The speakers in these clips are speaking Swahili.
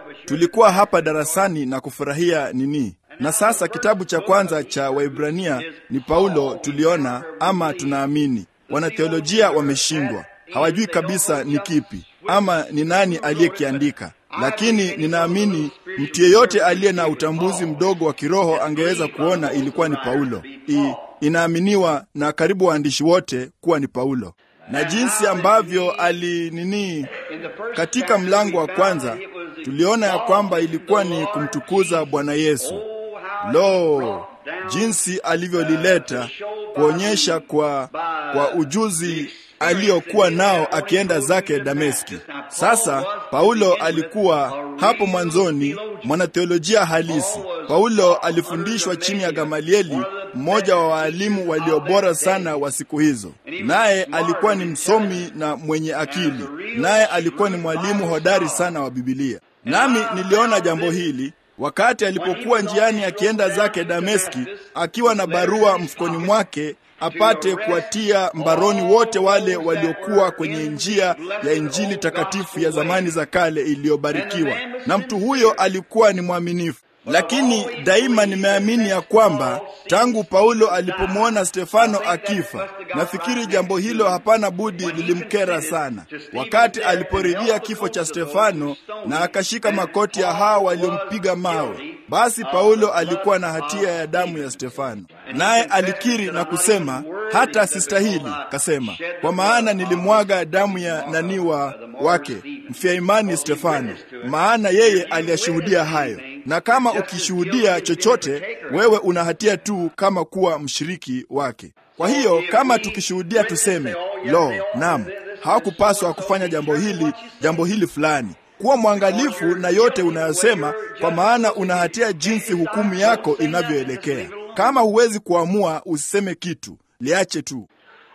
tulikuwa hapa darasani na kufurahia nini. Na sasa kitabu cha kwanza cha Waibrania ni Paulo, tuliona ama tunaamini. Wanatheolojia wameshindwa, hawajui kabisa ni kipi ama ni nani aliyekiandika, lakini ninaamini mtu yeyote aliye na utambuzi mdogo wa kiroho angeweza kuona ilikuwa ni Paulo. I, inaaminiwa na karibu waandishi wote kuwa ni Paulo na jinsi ambavyo ali nini, katika mlango wa kwanza tuliona ya kwamba ilikuwa ni kumtukuza Bwana Yesu. Lo, jinsi alivyolileta kuonyesha kwa, kwa ujuzi aliyokuwa nao akienda zake Dameski. Sasa Paulo alikuwa hapo mwanzoni mwanatheolojia halisi. Paulo alifundishwa chini ya Gamalieli, mmoja wa waalimu walio bora sana wa siku hizo, naye alikuwa ni msomi na mwenye akili, naye alikuwa ni mwalimu hodari sana wa Bibilia. Nami niliona jambo hili wakati alipokuwa njiani akienda zake Dameski, akiwa na barua mfukoni mwake apate kuwatia mbaroni wote wale waliokuwa kwenye njia ya Injili takatifu ya zamani za kale iliyobarikiwa. Na mtu huyo alikuwa ni mwaminifu. Lakini daima nimeamini ya kwamba tangu Paulo alipomwona Stefano akifa, nafikiri jambo hilo hapana budi lilimkera sana. Wakati aliporidhia kifo cha Stefano na akashika makoti ya hao waliompiga mawe, basi Paulo alikuwa na hatia ya damu ya Stefano, naye alikiri na kusema, hata sistahili, kasema, kwa maana nilimwaga damu ya naniwa wake mfia imani Stefano, maana yeye aliyashuhudia hayo na kama ukishuhudia chochote, wewe una hatia tu kama kuwa mshiriki wake. Kwa hiyo kama tukishuhudia tuseme, lo, naam, hawakupaswa kufanya jambo hili, jambo hili fulani. Kuwa mwangalifu na yote unayosema, kwa maana una hatia jinsi hukumu yako inavyoelekea. Kama huwezi kuamua, usiseme kitu, liache tu.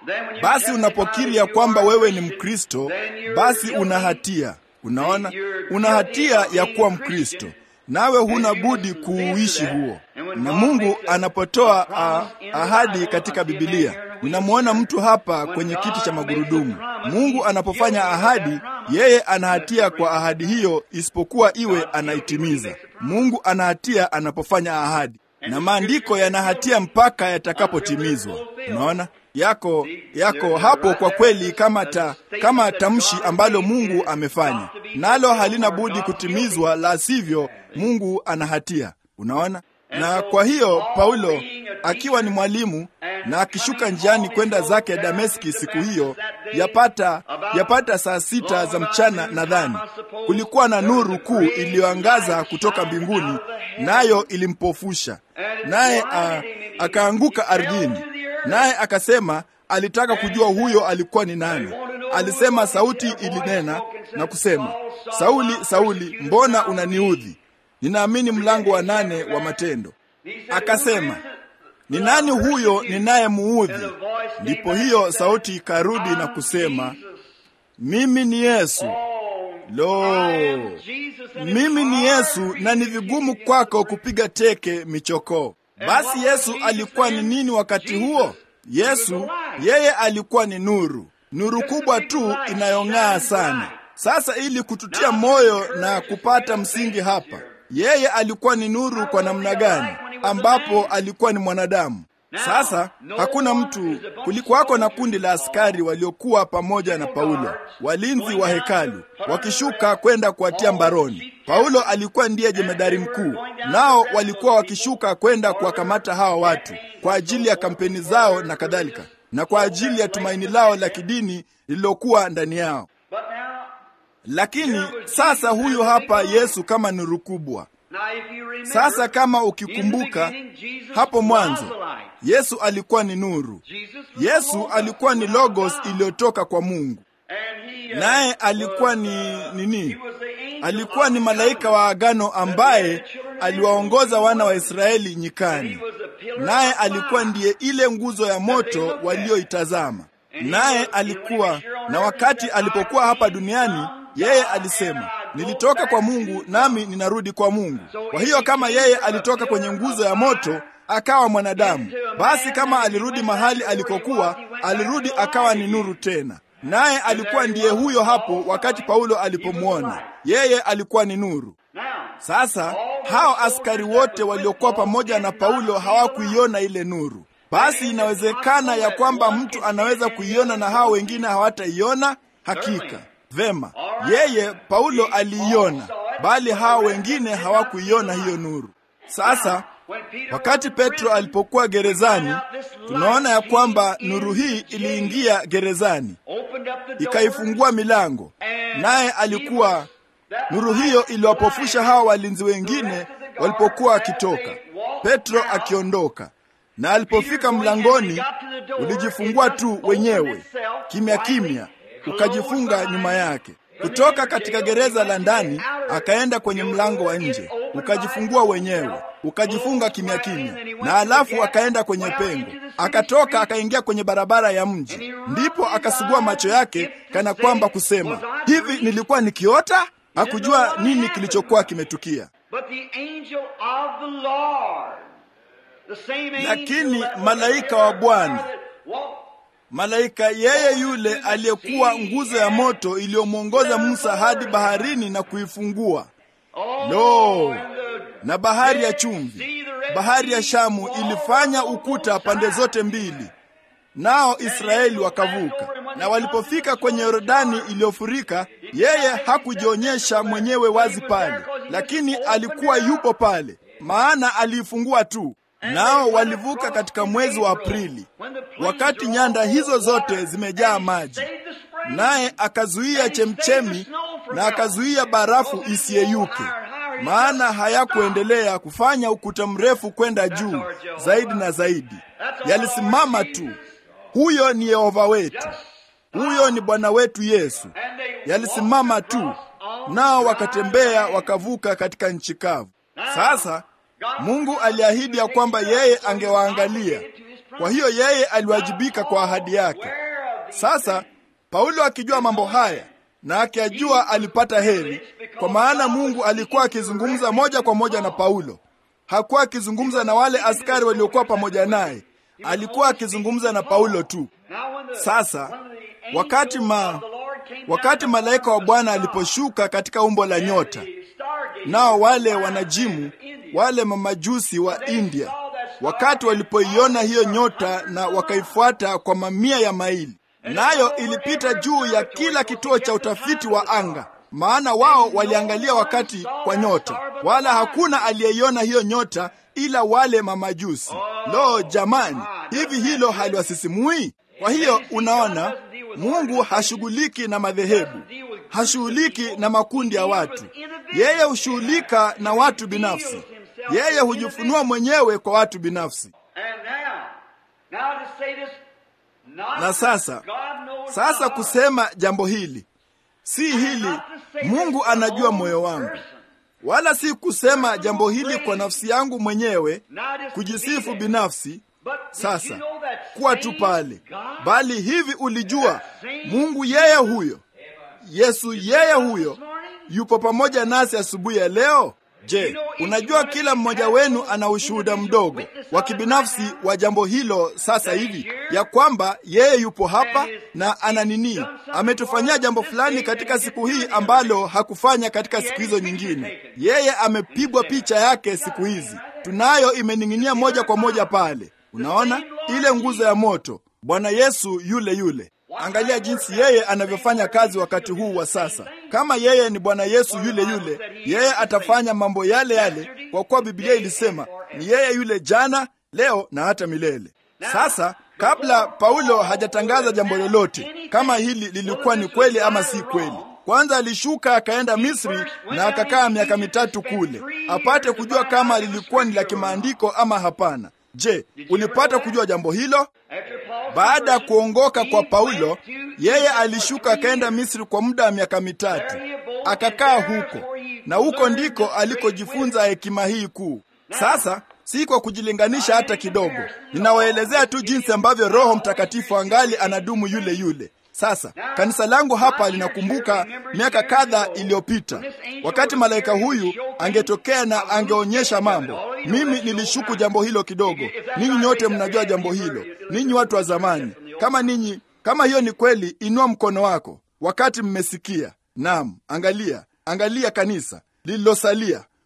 Basi unapokiri ya kwamba wewe ni Mkristo, basi una hatia. Unaona, una hatia ya kuwa Mkristo nawe huna budi kuuishi huo. Na Mungu anapotoa a, ahadi katika Bibilia, ninamwona mtu hapa kwenye kiti cha magurudumu. Mungu anapofanya ahadi, yeye ana hatia kwa ahadi hiyo, isipokuwa iwe anaitimiza. Mungu ana hatia anapofanya ahadi, na maandiko yana hatia mpaka yatakapotimizwa. Unaona yako yako hapo kwa kweli, kama ta, kama tamshi ambalo Mungu amefanya nalo halina budi kutimizwa, la sivyo Mungu ana hatia. Unaona, na kwa hiyo Paulo akiwa ni mwalimu na akishuka njiani kwenda zake Dameski siku hiyo, yapata yapata saa sita za mchana, nadhani kulikuwa na nuru kuu iliyoangaza kutoka mbinguni, nayo ilimpofusha, naye akaanguka ardhini. Naye akasema alitaka kujua huyo alikuwa ni nani. Alisema sauti ilinena na kusema, Sauli, Sauli, mbona unaniudhi? Ninaamini mlango wa nane wa Matendo. Akasema, ni nani huyo ninayemuudhi? Ndipo hiyo sauti ikarudi na kusema, mimi ni Yesu. Lo, mimi ni Yesu, na ni vigumu kwako kupiga teke michokoo. Basi Yesu alikuwa ni nini wakati huo? Yesu yeye alikuwa ni nuru, nuru kubwa tu inayong'aa sana. Sasa ili kututia moyo na kupata msingi hapa, yeye alikuwa ni nuru kwa namna gani, ambapo alikuwa ni mwanadamu. Sasa hakuna mtu, kulikuwako na kundi la askari waliokuwa pamoja na Paulo, walinzi wa hekalu, wakishuka kwenda kuwatia mbaroni. Paulo alikuwa ndiye jemedari mkuu, nao walikuwa wakishuka kwenda kuwakamata hawa watu kwa ajili ya kampeni zao na kadhalika, na kwa ajili ya tumaini lao la kidini lililokuwa ndani yao. Lakini sasa huyu hapa Yesu kama nuru kubwa. Sasa kama ukikumbuka hapo mwanzo, Yesu alikuwa ni nuru. Yesu alikuwa ni logos iliyotoka kwa Mungu, naye alikuwa ni nini? Alikuwa ni malaika wa agano ambaye aliwaongoza wana wa Israeli nyikani, naye alikuwa ndiye ile nguzo ya moto walioitazama. Naye alikuwa na wakati alipokuwa hapa duniani, yeye alisema nilitoka kwa Mungu nami ninarudi kwa Mungu. Kwa hiyo kama yeye alitoka kwenye nguzo ya moto akawa mwanadamu, basi kama alirudi mahali alikokuwa, alirudi akawa ni nuru tena. Naye alikuwa ndiye huyo hapo wakati Paulo alipomwona yeye, alikuwa ni nuru. Sasa hao askari wote waliokuwa pamoja na Paulo hawakuiona ile nuru. Basi inawezekana ya kwamba mtu anaweza kuiona na hao wengine hawataiona. Hakika vema, yeye Paulo aliiona, bali hao wengine hawakuiona hiyo nuru. Sasa wakati Petro alipokuwa gerezani, tunaona ya kwamba nuru hii iliingia gerezani, ikaifungua milango, naye alikuwa nuru hiyo iliwapofusha hawa walinzi wengine walipokuwa wakitoka, Petro akiondoka. Na alipofika mlangoni, ulijifungua tu wenyewe kimya kimya, ukajifunga nyuma yake. Kutoka katika gereza la ndani akaenda kwenye mlango wa nje, ukajifungua wenyewe, ukajifunga kimya kimya, na alafu akaenda kwenye pengo, akatoka akaingia kwenye barabara ya mji. Ndipo akasugua macho yake kana kwamba kusema, hivi nilikuwa nikiota? Hakujua nini kilichokuwa kimetukia. Lakini malaika wa Bwana, malaika yeye yule aliyekuwa nguzo ya moto iliyomwongoza Musa hadi baharini na kuifungua, lo, na bahari ya chumvi, bahari ya Shamu ilifanya ukuta pande zote mbili, nao Israeli wakavuka. Na walipofika kwenye Yordani iliyofurika, yeye hakujionyesha mwenyewe wazi pale, lakini alikuwa yupo pale, maana aliifungua tu. Nao walivuka katika mwezi wa Aprili, wakati nyanda hizo zote zimejaa maji, naye akazuia chemchemi na akazuia barafu isiyeyuke, maana hayakuendelea kufanya ukuta mrefu kwenda juu zaidi na zaidi, yalisimama tu. Huyo ni Yehova wetu, huyo ni Bwana wetu Yesu. Yalisimama tu, nao wakatembea wakavuka katika nchi kavu. Sasa Mungu aliahidi ya kwamba yeye angewaangalia. Kwa hiyo yeye aliwajibika kwa ahadi yake. Sasa Paulo akijua mambo haya na akijua alipata heri, kwa maana Mungu alikuwa akizungumza moja kwa moja na Paulo. Hakuwa akizungumza na wale askari waliokuwa pamoja naye, alikuwa akizungumza na Paulo tu. Sasa wakati ma wakati malaika wa Bwana aliposhuka katika umbo la nyota, nao wale wanajimu wale mamajusi wa India wakati walipoiona hiyo nyota na wakaifuata kwa mamia ya maili, nayo ilipita juu ya kila kituo cha utafiti wa anga, maana wao waliangalia wakati kwa nyota, wala hakuna aliyeiona hiyo nyota ila wale mamajusi. Lo, jamani, hivi hilo haliwasisimui? Kwa hiyo unaona, Mungu hashughuliki na madhehebu, hashughuliki na makundi ya watu. Yeye hushughulika na watu binafsi. Yeye hujifunua mwenyewe kwa watu binafsi. Na sasa, sasa kusema jambo hili si hili, Mungu anajua moyo wangu, wala si kusema jambo hili kwa nafsi yangu mwenyewe, kujisifu binafsi. Sasa kuwa tu pale, bali hivi ulijua Mungu yeye huyo, Yesu yeye huyo yupo pamoja nasi asubuhi ya leo. Je, unajua kila mmoja wenu ana ushuhuda mdogo wa kibinafsi wa jambo hilo sasa hivi, ya kwamba yeye yupo hapa na ana nini, ametufanyia jambo fulani katika siku hii ambalo hakufanya katika siku hizo nyingine. Yeye amepigwa picha yake siku hizi, tunayo imening'inia moja kwa moja pale. Unaona ile nguzo ya moto, Bwana Yesu yule yule. Angalia jinsi yeye anavyofanya kazi wakati huu wa sasa. Kama yeye ni Bwana Yesu yule yule, yeye atafanya mambo yale yale, kwa kuwa Biblia ilisema ni yeye yule jana, leo na hata milele. Sasa kabla Paulo hajatangaza jambo lolote kama hili lilikuwa ni kweli ama si kweli, kwanza alishuka akaenda Misri na akakaa miaka mitatu kule, apate kujua kama lilikuwa ni la kimaandiko ama hapana. Je, ulipata kujua jambo hilo? Baada ya kuongoka kwa Paulo, yeye alishuka akaenda Misri kwa muda wa miaka mitatu, akakaa huko, na huko ndiko alikojifunza hekima hii kuu. Sasa si kwa kujilinganisha hata kidogo, ninawaelezea tu jinsi ambavyo Roho Mtakatifu angali anadumu yule yule. Sasa kanisa langu hapa linakumbuka miaka kadha iliyopita, wakati malaika huyu angetokea na angeonyesha mambo. Mimi nilishuku jambo hilo kidogo. Ninyi nyote mnajua jambo hilo, ninyi watu wa zamani. Kama ninyi, kama hiyo ni kweli, inua mkono wako wakati mmesikia. Naam, angalia, angalia kanisa lililosalia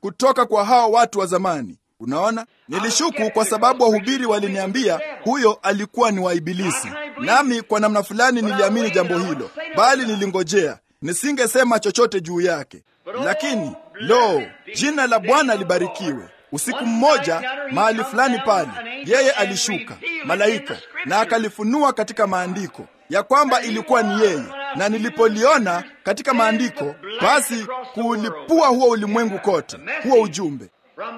kutoka kwa hao watu wa zamani. Unaona, nilishuku kwa sababu wahubiri waliniambia huyo alikuwa ni wa Ibilisi, nami kwa namna fulani niliamini jambo hilo, bali nilingojea, nisingesema chochote juu yake. Lakini lo, jina la Bwana libarikiwe. Usiku mmoja mahali fulani pale, yeye alishuka malaika na akalifunua katika maandiko ya kwamba ilikuwa ni yeye, na nilipoliona katika maandiko, basi kuulipua huo ulimwengu kote, huo ujumbe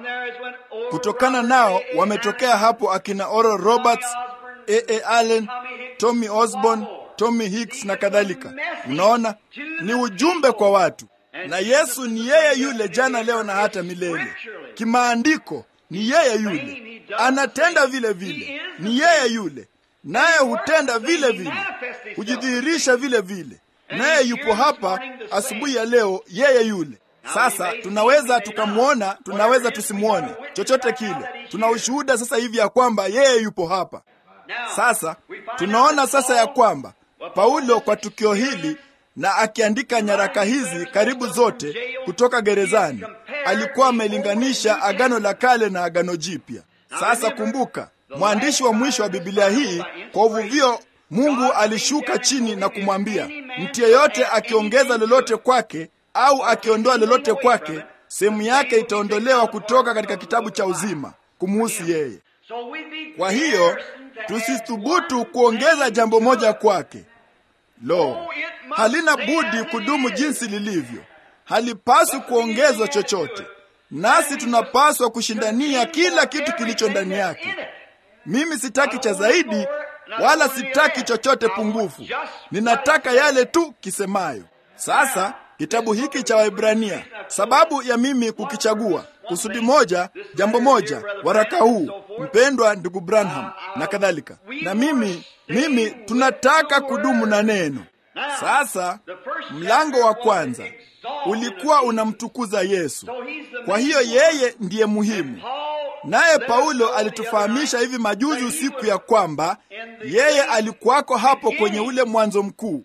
kutokana nao wametokea hapo akina Oral Roberts, A.A. Allen, Tommy Osborne, Tommy Hicks na kadhalika. Unaona, ni ujumbe kwa watu, na Yesu ni yeye yule jana, leo na hata milele. Kimaandiko ni yeye yule, anatenda vile vile, ni yeye yule, naye hutenda vile vile, hujidhihirisha vile vile, naye yupo hapa asubuhi ya leo, yeye yule. Sasa tunaweza tukamwona, tunaweza tusimwone, chochote kile. Tuna ushuhuda sasa hivi ya kwamba yeye yupo hapa. Sasa tunaona sasa ya kwamba Paulo kwa tukio hili na akiandika nyaraka hizi karibu zote kutoka gerezani, alikuwa amelinganisha Agano la Kale na Agano Jipya. Sasa kumbuka, mwandishi wa mwisho wa Biblia hii kwa uvuvio, Mungu alishuka chini na kumwambia mtu yeyote akiongeza lolote kwake au akiondoa lolote kwake, sehemu yake itaondolewa kutoka katika kitabu cha uzima kumuhusu yeye. Kwa hiyo tusithubutu kuongeza jambo moja kwake. Lo, halina budi kudumu jinsi lilivyo, halipaswi kuongezwa chochote, nasi tunapaswa kushindania kila kitu kilicho ndani yake. Mimi sitaki cha zaidi, wala sitaki chochote pungufu, ninataka yale tu kisemayo. Sasa kitabu hiki cha Waebrania, sababu ya mimi kukichagua, kusudi moja, jambo moja, waraka huu, mpendwa ndugu Branham na kadhalika, na mimi mimi tunataka kudumu na neno. Sasa mlango wa kwanza ulikuwa unamtukuza Yesu, kwa hiyo yeye ndiye muhimu. Naye Paulo alitufahamisha hivi majuzi usiku ya kwamba yeye alikuwako hapo kwenye ule mwanzo mkuu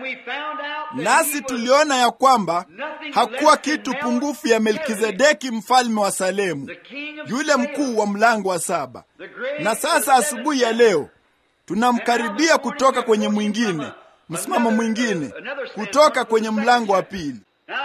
nasi tuliona ya kwamba hakuwa kitu pungufu ya Melkizedeki mfalme wa Salemu, yule mkuu wa mlango wa saba. Na sasa asubuhi ya leo tunamkaribia kutoka kwenye mwingine, msimamo mwingine, kutoka kwenye mlango wa pili.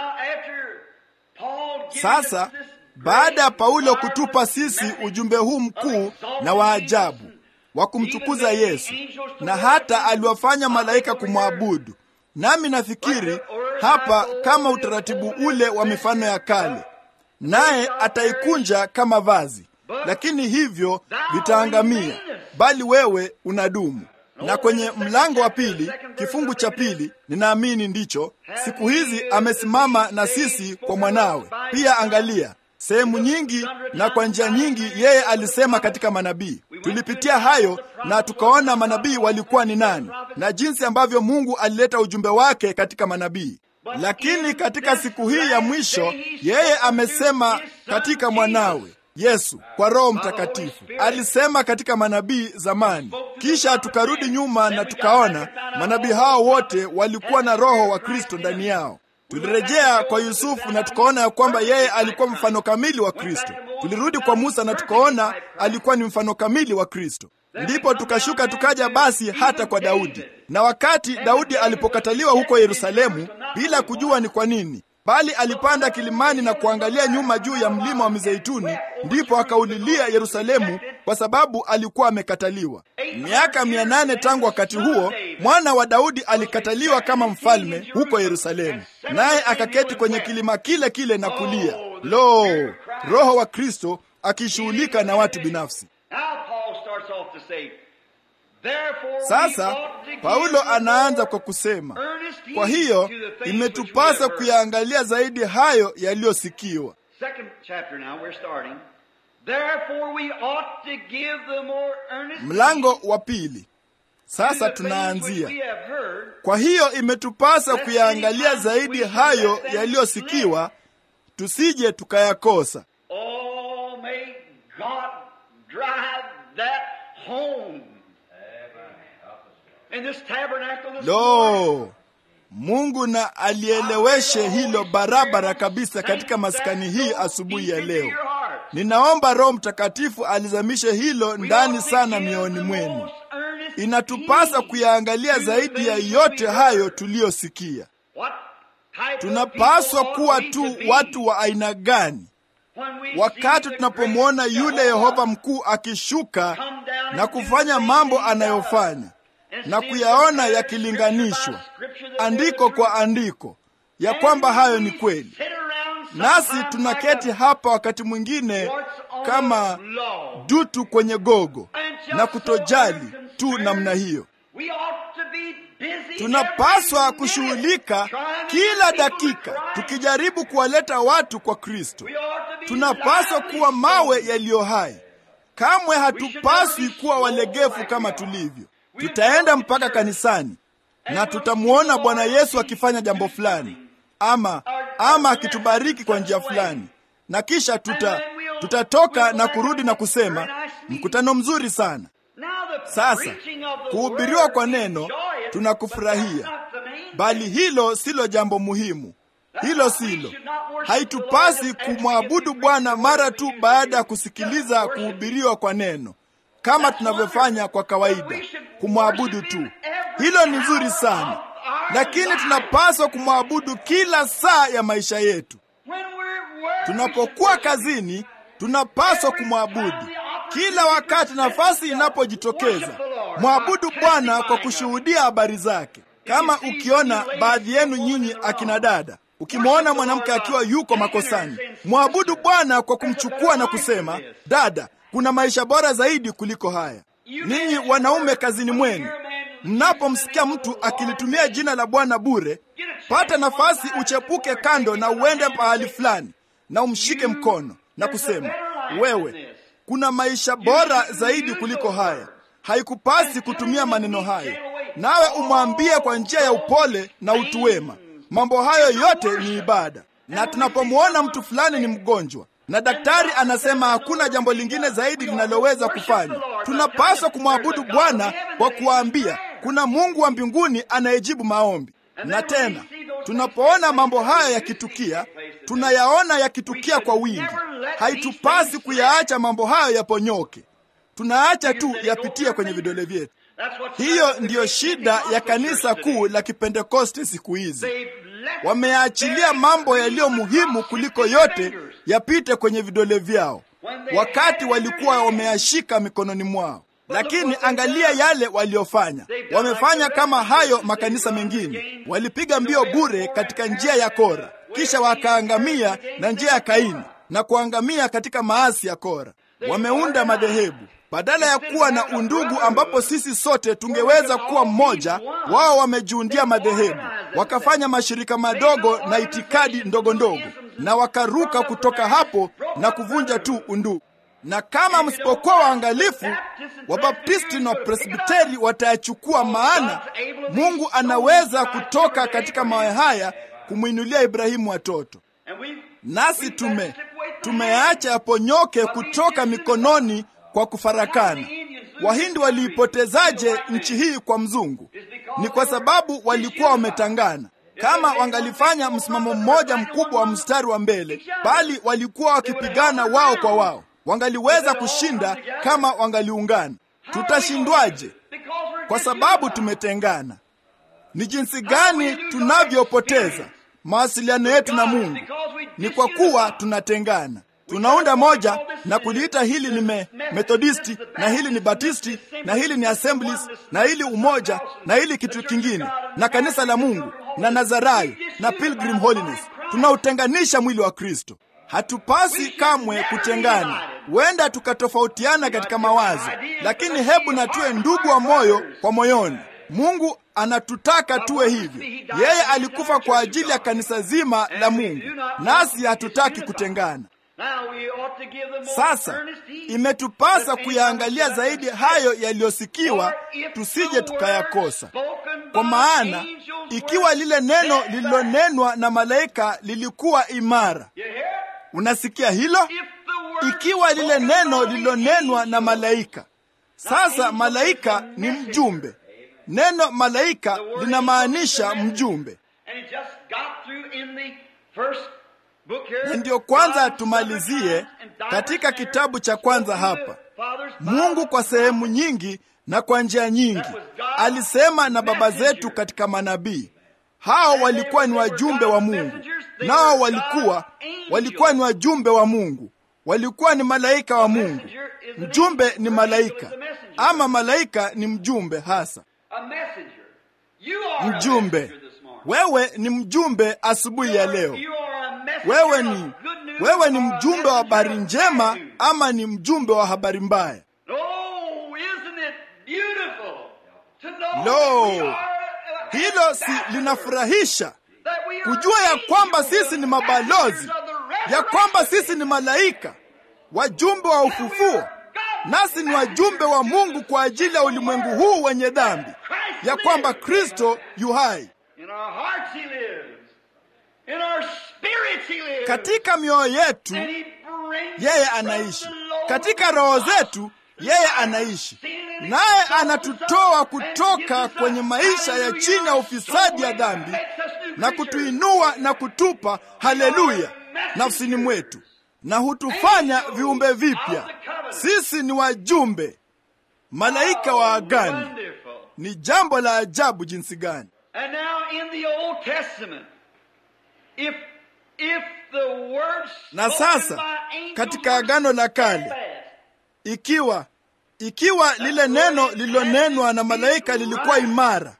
Sasa baada ya Paulo kutupa sisi ujumbe huu mkuu na wa ajabu wa kumtukuza Yesu, na hata aliwafanya malaika kumwabudu nami nafikiri hapa kama utaratibu ule wa mifano ya kale, naye ataikunja kama vazi, lakini hivyo vitaangamia, bali wewe unadumu. Na kwenye mlango wa pili kifungu cha pili, ninaamini ndicho siku hizi amesimama na sisi kwa mwanawe pia. Angalia sehemu nyingi na kwa njia nyingi yeye alisema katika manabii. Tulipitia hayo na tukaona manabii walikuwa ni nani na jinsi ambavyo Mungu alileta ujumbe wake katika manabii. Lakini katika siku hii ya mwisho yeye amesema katika mwanawe Yesu kwa Roho Mtakatifu. Alisema katika manabii zamani, kisha tukarudi nyuma na tukaona manabii hao wote walikuwa na Roho wa Kristo ndani yao. Tulirejea kwa Yusufu na tukaona ya kwamba yeye alikuwa mfano kamili wa Kristo. Tulirudi kwa Musa na tukaona alikuwa ni mfano kamili wa Kristo. Ndipo tukashuka tukaja basi hata kwa Daudi. Na wakati Daudi alipokataliwa huko Yerusalemu, bila kujua ni kwa nini, bali alipanda kilimani na kuangalia nyuma juu ya mlima wa Mizeituni, ndipo akaulilia Yerusalemu kwa sababu alikuwa amekataliwa. Miaka mia nane tangu wakati huo, mwana wa Daudi alikataliwa kama mfalme huko Yerusalemu, naye akaketi kwenye kilima kile kile na kulia. Lo, Roho wa Kristo akishughulika na watu binafsi. Sasa Paulo anaanza kwa kusema, kwa hiyo imetupasa kuyaangalia zaidi hayo yaliyosikiwa. Mlango wa pili. Sasa tunaanzia, kwa hiyo imetupasa kuyaangalia zaidi hayo yaliyosikiwa, tusije tukayakosa. Lo, Mungu na alieleweshe hilo barabara kabisa katika maskani hii asubuhi ya leo. Ninaomba Roho Mtakatifu alizamishe hilo ndani sana mioyoni mwenu. Inatupasa kuyaangalia zaidi ya yote hayo tuliyosikia. Tunapaswa kuwa tu watu wa aina gani wakati tunapomwona yule Yehova mkuu akishuka na kufanya mambo anayofanya na kuyaona yakilinganishwa andiko kwa andiko ya kwamba hayo ni kweli, nasi tunaketi hapa wakati mwingine kama dutu kwenye gogo na kutojali tu namna hiyo. Tunapaswa kushughulika kila dakika tukijaribu kuwaleta watu kwa Kristo. Tunapaswa kuwa mawe yaliyo hai. Kamwe hatupaswi kuwa walegevu kama tulivyo. Tutaenda mpaka kanisani na tutamwona Bwana Yesu akifanya jambo fulani ama ama akitubariki kwa njia fulani, na kisha tuta tutatoka na kurudi na kusema mkutano mzuri sana. Sasa kuhubiriwa kwa neno tunakufurahia, bali hilo silo jambo muhimu. Hilo silo. Haitupasi kumwabudu Bwana mara tu baada ya kusikiliza kuhubiriwa kwa neno kama tunavyofanya kwa kawaida, kumwabudu tu. Hilo ni nzuri sana, lakini tunapaswa kumwabudu kila saa ya maisha yetu. Tunapokuwa kazini, tunapaswa kumwabudu kila wakati nafasi inapojitokeza. Mwabudu Bwana kwa kushuhudia habari zake. Kama ukiona baadhi yenu nyinyi akina dada, ukimwona mwanamke akiwa yuko makosani, mwabudu Bwana kwa kumchukua na kusema, dada, kuna maisha bora zaidi kuliko haya. Ninyi wanaume kazini mwenu, mnapomsikia mtu akilitumia jina la Bwana bure, pata nafasi uchepuke kando na uende pahali fulani na umshike mkono na kusema, wewe kuna maisha bora zaidi kuliko haya. Haikupasi kutumia maneno hayo, nawe umwambie kwa njia ya upole na utu wema. Mambo hayo yote ni ibada. Na tunapomwona mtu fulani ni mgonjwa na daktari anasema hakuna jambo lingine zaidi linaloweza kufanya, tunapaswa kumwabudu Bwana kwa kuwaambia kuna Mungu wa mbinguni anayejibu maombi. Na tena tunapoona mambo haya yakitukia, tunayaona yakitukia kwa wingi. Haitupasi kuyaacha mambo hayo yaponyoke, tunaacha tu yapitie kwenye vidole vyetu. Hiyo ndiyo shida ya kanisa kuu la Kipentekoste siku hizi. Wameachilia mambo yaliyo muhimu kuliko yote yapite kwenye vidole vyao, wakati walikuwa wameyashika mikononi mwao. Lakini angalia yale waliofanya. Wamefanya kama hayo makanisa mengine, walipiga mbio bure katika njia ya Kora, kisha wakaangamia na njia ya Kaini na kuangamia katika maasi ya Kora. Wameunda madhehebu badala ya kuwa na undugu ambapo sisi sote tungeweza kuwa mmoja. Wao wamejiundia madhehebu, wakafanya mashirika madogo na itikadi ndogo ndogo, na wakaruka kutoka hapo na kuvunja tu undugu. Na kama msipokuwa waangalifu, Wabaptisti na Wapresbiteri watayachukua, maana Mungu anaweza kutoka katika mawe haya kumwinulia Ibrahimu watoto. Nasi tume tumeacha yaponyoke kutoka mikononi kwa kufarakana. Wahindi waliipotezaje nchi hii kwa mzungu? Ni kwa sababu walikuwa wametangana. Kama wangalifanya msimamo mmoja mkubwa wa mstari wa mbele, bali walikuwa wakipigana wao kwa wao, wangaliweza kushinda kama wangaliungana. Tutashindwaje? Kwa sababu tumetengana. Ni jinsi gani tunavyopoteza mawasiliano yetu na Mungu? Ni kwa kuwa tunatengana. Tunaunda moja na kuliita hili ni me, Methodisti na hili ni Batisti na hili ni Assemblies na hili umoja na hili kitu kingine na kanisa la Mungu na Nazarayo na Pilgrim Holiness. Tunautenganisha mwili wa Kristo. Hatupasi kamwe kutengana. Huenda tukatofautiana katika mawazo, lakini hebu na tuwe ndugu wa moyo kwa moyoni. Mungu anatutaka tuwe hivyo. Yeye alikufa kwa ajili ya kanisa zima la Mungu, nasi hatutaki kutengana. Sasa imetupasa kuyaangalia zaidi hayo yaliyosikiwa, tusije tukayakosa. Kwa maana ikiwa lile neno lililonenwa na malaika lilikuwa imara, unasikia hilo? Ikiwa lile neno lililonenwa na malaika, sasa malaika ni mjumbe, neno malaika linamaanisha mjumbe na ndiyo kwanza tumalizie katika kitabu cha kwanza hapa mungu kwa sehemu nyingi na kwa njia nyingi alisema na baba zetu katika manabii hao walikuwa ni wajumbe wa mungu nao walikuwa walikuwa ni wajumbe wa mungu walikuwa ni malaika wa mungu mjumbe ni malaika ama malaika ni mjumbe hasa mjumbe wewe ni mjumbe asubuhi ya leo wewe ni wewe ni mjumbe wa habari njema ama ni mjumbe wa habari mbaya lo hilo si linafurahisha kujua ya kwamba sisi ni mabalozi ya kwamba sisi ni malaika wajumbe wa ufufuo nasi ni wajumbe wa mungu kwa ajili ya ulimwengu huu wenye dhambi ya kwamba kristo yu hai katika mioyo yetu yeye anaishi katika roho zetu yeye anaishi naye anatutoa kutoka kwenye maisha ya chini ya ufisadi ya dhambi na kutuinua na kutupa haleluya nafsini mwetu na hutufanya viumbe vipya sisi ni wajumbe malaika wa agani ni jambo la ajabu jinsi gani And now in the Old Testament, if if the words na spoken sasa by angels katika were agano la kale steadfast, ikiwa ikiwa lile neno lililonenwa na malaika lilikuwa imara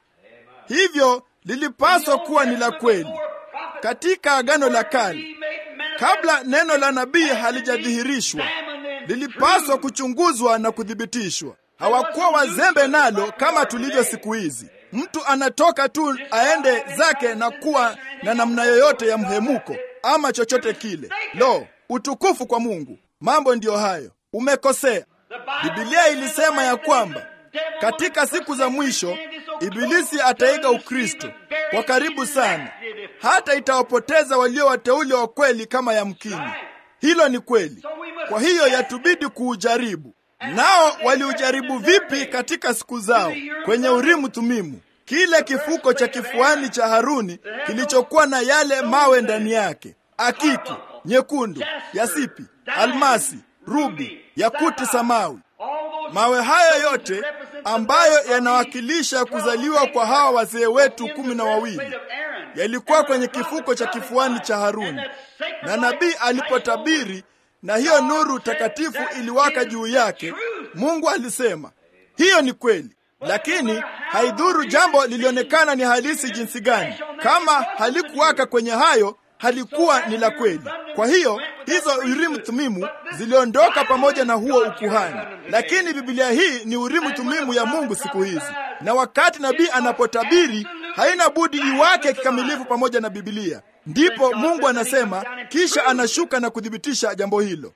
hivyo lilipaswa kuwa ni la kweli katika agano la kale kabla neno la nabii halijadhihirishwa lilipaswa kuchunguzwa na kuthibitishwa hawakuwa wazembe nalo kama tulivyo siku hizi mtu anatoka tu aende zake na kuwa na namna yoyote ya mhemuko ama chochote kile lo utukufu kwa mungu mambo ndiyo hayo umekosea bibilia ilisema ya kwamba katika siku za mwisho ibilisi ataiga ukristo kwa karibu sana hata itawapoteza walio wateule wa kweli kama yamkini hilo ni kweli kwa hiyo yatubidi kuujaribu nao waliujaribu vipi katika siku zao kwenye urimu tumimu kile kifuko cha kifuani cha haruni kilichokuwa na yale mawe ndani yake akiki nyekundu yasipi almasi rubi yakuti samawi mawe hayo yote ambayo yanawakilisha kuzaliwa kwa hawa wazee wetu kumi na wawili yalikuwa kwenye kifuko cha kifuani cha haruni na nabii alipotabiri na hiyo nuru takatifu iliwaka juu yake mungu alisema hiyo ni kweli lakini haidhuru jambo lilionekana ni halisi jinsi gani kama halikuwaka kwenye hayo halikuwa ni la kweli kwa hiyo hizo urimu thumimu ziliondoka pamoja na huo ukuhani lakini bibilia hii ni urimu thumimu ya mungu siku hizi na wakati nabii anapotabiri haina budi iwake kikamilifu pamoja na bibilia ndipo mungu anasema kisha anashuka na kuthibitisha jambo hilo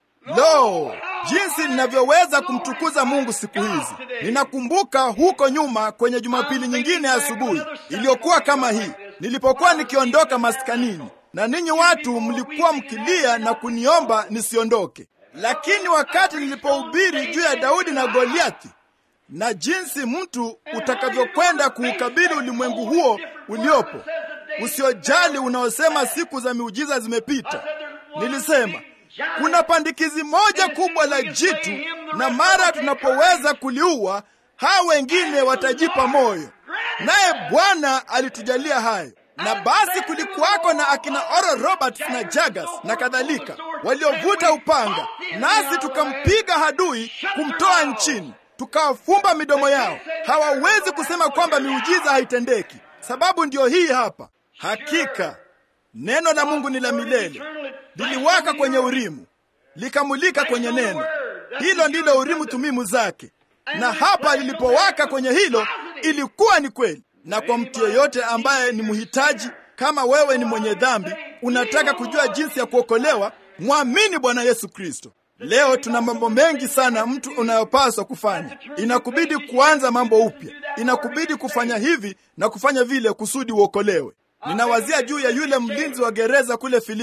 lo jinsi ninavyoweza kumtukuza mungu siku hizi ninakumbuka huko nyuma kwenye jumapili nyingine ya asubuhi iliyokuwa kama hii nilipokuwa nikiondoka maskanini na ninyi watu mlikuwa mkilia na kuniomba nisiondoke lakini wakati nilipohubiri juu ya daudi na goliathi na jinsi mtu utakavyokwenda kuukabili ulimwengu huo uliopo usiojali unaosema siku za miujiza zimepita nilisema kuna pandikizi moja kubwa la jitu na mara tunapoweza kuliua hawa wengine watajipa moyo naye bwana alitujalia hayo na basi kulikuwako na akina Oral Roberts na Jagas na kadhalika waliovuta upanga, nasi tukampiga hadui kumtoa nchini, tukawafumba midomo yao. Hawawezi kusema kwamba miujiza haitendeki. Sababu ndiyo hii hapa. Hakika neno la Mungu ni la milele, liliwaka kwenye Urimu, likamulika kwenye neno hilo, ndilo Urimu tumimu zake, na hapa lilipowaka kwenye hilo, ilikuwa ni kweli na kwa mtu yeyote ambaye ni mhitaji kama wewe ni mwenye dhambi unataka kujua jinsi ya kuokolewa mwamini bwana yesu kristo leo tuna mambo mengi sana mtu unayopaswa kufanya inakubidi kuanza mambo upya inakubidi kufanya hivi na kufanya vile kusudi uokolewe ninawazia juu ya yule mlinzi wa gereza kule filipi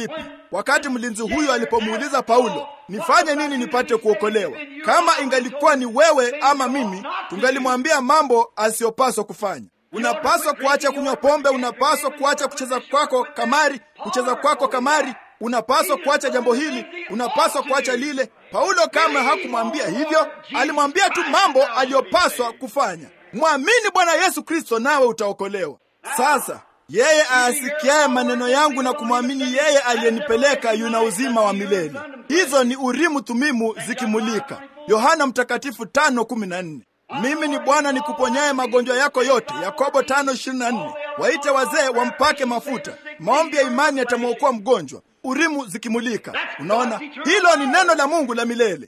wakati mlinzi huyo alipomuuliza Paulo, nifanye nini nipate kuokolewa? Kama ingalikuwa ni wewe ama mimi, tungalimwambia mambo asiyopaswa kufanya. Unapaswa kuacha kunywa pombe, unapaswa kuacha kucheza kwako kamari, kucheza kwako kamari, unapaswa kuacha jambo hili, unapaswa kuacha lile. Paulo kama hakumwambia hivyo, alimwambia tu mambo aliyopaswa kufanya. Mwamini Bwana Yesu Kristo nawe utaokolewa. Sasa yeye aasikiaye maneno yangu na kumwamini yeye aliyenipeleka yuna uzima wa milele. Hizo ni Urimu Thumimu zikimulika. Yohana Mtakatifu tano kumi na nne. Mimi ni Bwana nikuponyaye magonjwa yako yote. Yakobo tano ishirini na nne. Waite wazee wampake mafuta, maombi ya imani yatamwokoa mgonjwa. Urimu zikimulika. Unaona, hilo ni neno la Mungu la milele.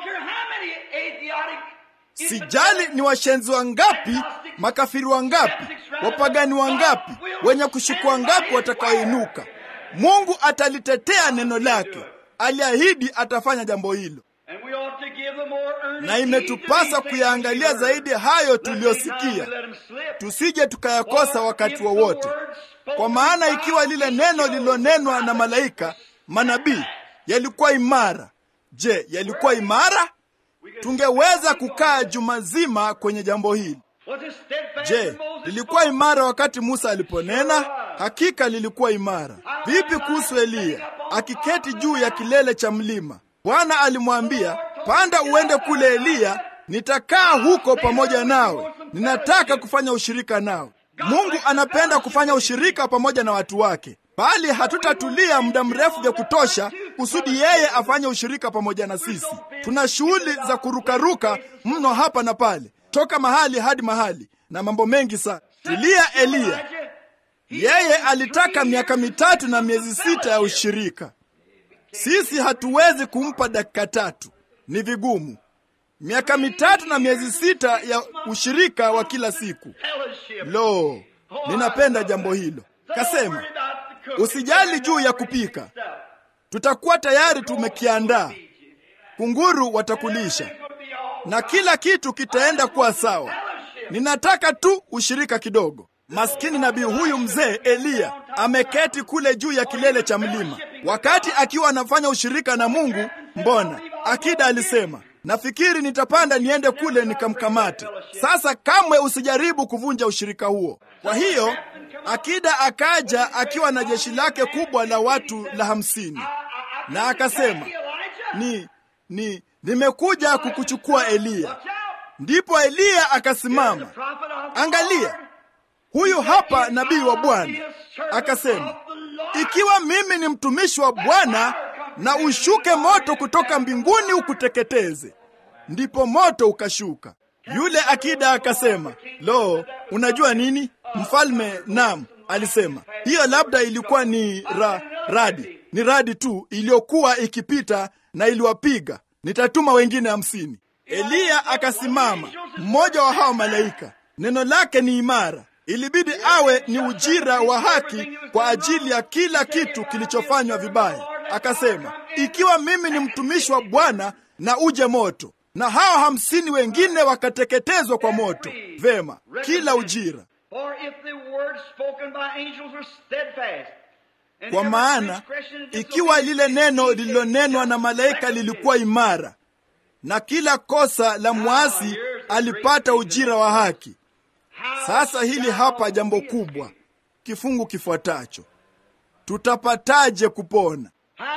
Sijali ni washenzi wangapi, makafiri wangapi, wapagani wangapi, wenye kushuku wangapi watakaoinuka, Mungu atalitetea neno lake. Aliahidi atafanya jambo hilo, na imetupasa kuyaangalia zaidi hayo tuliyosikia, tusije tukayakosa wakati wowote wa kwa maana ikiwa lile neno lililonenwa na malaika manabii yalikuwa imara, je, yalikuwa imara? Tungeweza kukaa juma zima kwenye jambo hili. Je, lilikuwa imara wakati Musa aliponena? Hakika lilikuwa imara. Vipi kuhusu Eliya akiketi juu ya kilele cha mlima? Bwana alimwambia, panda uende kule Eliya, nitakaa huko pamoja nawe, ninataka kufanya ushirika nawe. Mungu anapenda kufanya ushirika pamoja na watu wake, bali hatutatulia muda mrefu vya kutosha kusudi yeye afanye ushirika pamoja na sisi. Tuna shughuli za kurukaruka mno hapa na pale, toka mahali hadi mahali, na mambo mengi sana. Tulia Eliya, yeye alitaka miaka mitatu na miezi sita ya ushirika. Sisi hatuwezi kumpa dakika tatu, ni vigumu. Miaka mitatu na miezi sita ya ushirika wa kila siku. Lo, ninapenda jambo hilo. Kasema usijali juu ya kupika, tutakuwa tayari tumekiandaa. Kunguru watakulisha na kila kitu kitaenda kuwa sawa. Ninataka tu ushirika kidogo. Maskini nabii huyu mzee Eliya ameketi kule juu ya kilele cha mlima, wakati akiwa anafanya ushirika na Mungu. Mbona akida alisema nafikiri nitapanda niende kule nikamkamate. Sasa kamwe usijaribu kuvunja ushirika huo. Kwa hiyo akida akaja akiwa na jeshi lake kubwa la watu la hamsini, na akasema ni ni nimekuja kukuchukua Eliya. Ndipo Eliya akasimama, angalia, huyu hapa nabii wa Bwana. Akasema, ikiwa mimi ni mtumishi wa Bwana na ushuke moto kutoka mbinguni ukuteketeze. Ndipo moto ukashuka. Yule akida akasema, lo, unajua nini mfalme? Naam, alisema hiyo labda ilikuwa ni ra, radi, ni radi tu iliyokuwa ikipita na iliwapiga. Nitatuma wengine hamsini. Eliya akasimama, mmoja wa hao malaika. Neno lake ni imara, ilibidi awe ni ujira wa haki kwa ajili ya kila kitu kilichofanywa vibaya. Akasema, ikiwa mimi ni mtumishi wa Bwana na uje moto, na hao hamsini wengine wakateketezwa kwa moto. Vema, kila ujira. Kwa maana ikiwa lile neno lililonenwa na malaika lilikuwa imara, na kila kosa la mwasi alipata ujira wa haki. Sasa hili hapa jambo kubwa, kifungu kifuatacho: tutapataje kupona?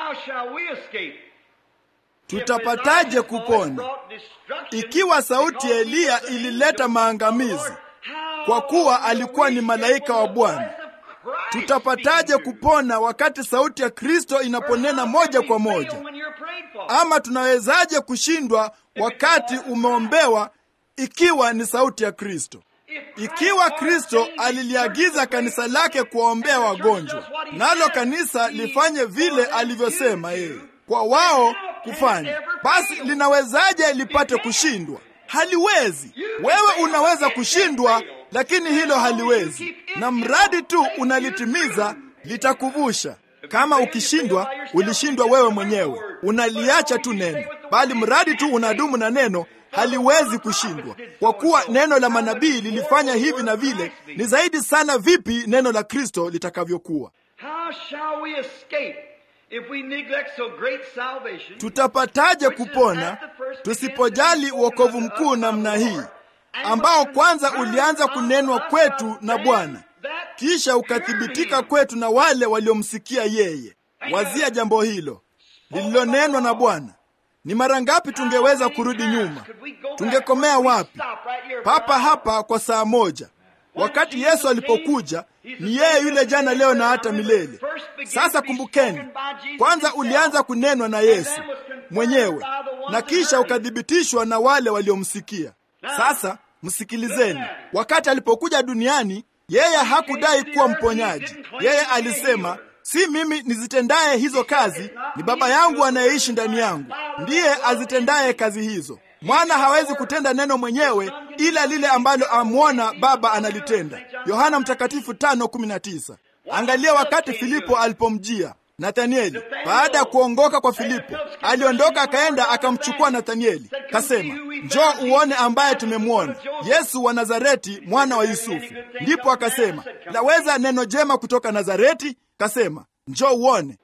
Tutapataje kupona ikiwa sauti ya Eliya ilileta maangamizi, kwa kuwa alikuwa ni malaika wa Bwana? Tutapataje kupona wakati sauti ya Kristo inaponena moja kwa moja? Ama tunawezaje kushindwa wakati umeombewa, ikiwa ni sauti ya Kristo? Ikiwa Kristo aliliagiza kanisa lake kuwaombea wagonjwa, nalo kanisa lifanye vile alivyosema yeye kwa wao kufanya, basi linawezaje lipate kushindwa? Haliwezi. Wewe unaweza kushindwa, lakini hilo haliwezi, na mradi tu unalitimiza litakuvusha. Kama ukishindwa, ulishindwa wewe mwenyewe, unaliacha tu neno, bali mradi tu unadumu na neno haliwezi kushindwa, kwa kuwa neno la manabii lilifanya hivi na vile. Ni zaidi sana vipi neno la Kristo litakavyokuwa. if we neglect so great salvation, tutapataje kupona tusipojali uokovu mkuu namna hii ambao kwanza ulianza kunenwa kwetu na Bwana kisha ukathibitika kwetu na wale waliomsikia yeye. Wazia jambo hilo lililonenwa na Bwana. Ni mara ngapi tungeweza kurudi nyuma? Tungekomea wapi? Papa hapa kwa saa moja. Wakati Yesu alipokuja, ni yeye yule jana, leo na hata milele. Sasa kumbukeni, kwanza ulianza kunenwa na Yesu mwenyewe na kisha ukathibitishwa na wale waliomsikia. Sasa msikilizeni, wakati alipokuja duniani, yeye hakudai kuwa mponyaji. Yeye alisema si mimi nizitendaye hizo kazi, ni Baba yangu anayeishi ndani yangu ndiye azitendaye kazi hizo. Mwana hawezi kutenda neno mwenyewe, ila lile ambalo amwona Baba analitenda. Yohana Mtakatifu 5:19. Angalia wakati Filipo alipomjia Nathanieli baada ya kuongoka kwa Filipo, aliondoka akaenda akamchukua Nathanieli, kasema, njoo uone ambaye tumemwona, Yesu wa Nazareti, mwana wa Yusufu. Ndipo akasema, laweza neno jema kutoka Nazareti? Kasema, njoo uone.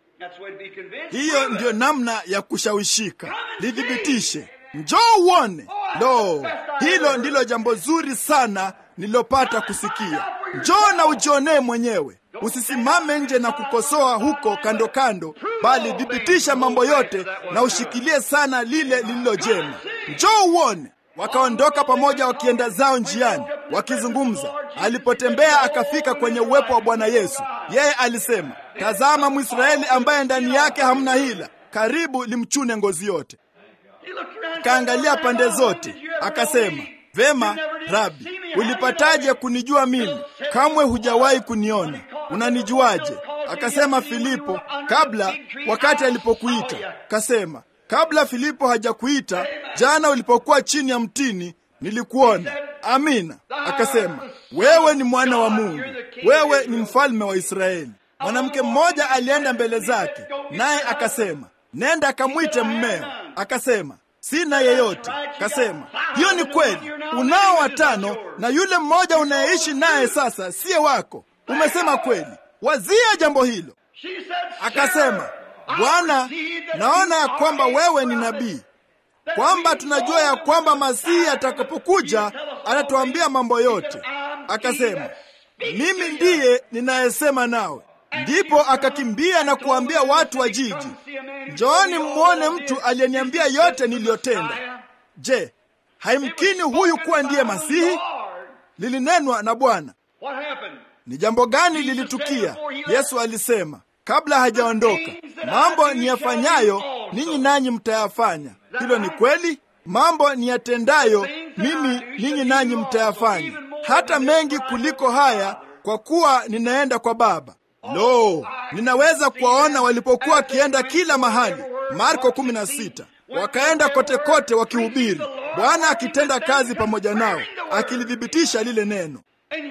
Hiyo ndiyo namna ya kushawishika, lithibitishe, njoo uone. Lo, hilo ndilo jambo zuri sana nililopata kusikia. Njoo na ujionee mwenyewe. Usisimame nje na kukosoa huko kando kando, bali thibitisha mambo yote na ushikilie sana lile lililo jema. Njoo uone. Wakaondoka pamoja wakienda zao njiani wakizungumza. Alipotembea akafika kwenye uwepo wa Bwana Yesu, yeye alisema, tazama Mwisraeli ambaye ndani yake hamna hila, karibu limchune ngozi yote. Kaangalia pande zote, akasema, vema Rabi, ulipataje kunijua mimi? Kamwe hujawahi kuniona, unanijuaje? Akasema Filipo, kabla wakati alipokuita. Kasema, kabla Filipo hajakuita, jana ulipokuwa chini ya mtini nilikuona. Amina. Akasema, wewe ni mwana wa Mungu, wewe ni mfalme wa Israeli. Mwanamke mmoja alienda mbele zake, naye akasema, nenda akamwite mmeo. Akasema, sina yeyote. Kasema, hiyo ni kweli, unao watano na yule mmoja unayeishi naye sasa siye wako. Umesema kweli. Wazia jambo hilo. Akasema, Bwana, naona ya kwamba wewe ni nabii, kwamba tunajua ya kwamba Masihi atakapokuja atatuambia mambo yote. Akasema, mimi ndiye ninayesema nawe. Ndipo akakimbia na kuambia watu wa jiji, njooni mmwone mtu aliyeniambia yote niliyotenda. Je, haimkini huyu kuwa ndiye Masihi? Lilinenwa na Bwana. Ni jambo gani lilitukia? Yesu alisema kabla hajaondoka, mambo niyafanyayo ninyi nanyi mtayafanya. Hilo ni kweli. Mambo niyatendayo mimi ninyi nanyi mtayafanya, hata mengi kuliko haya, kwa kuwa ninaenda kwa Baba. Lo, ninaweza kuwaona walipokuwa wakienda kila mahali. Marko 16. Wakaenda kote kote wakihubiri, Bwana akitenda kazi pamoja nao, akilithibitisha lile neno.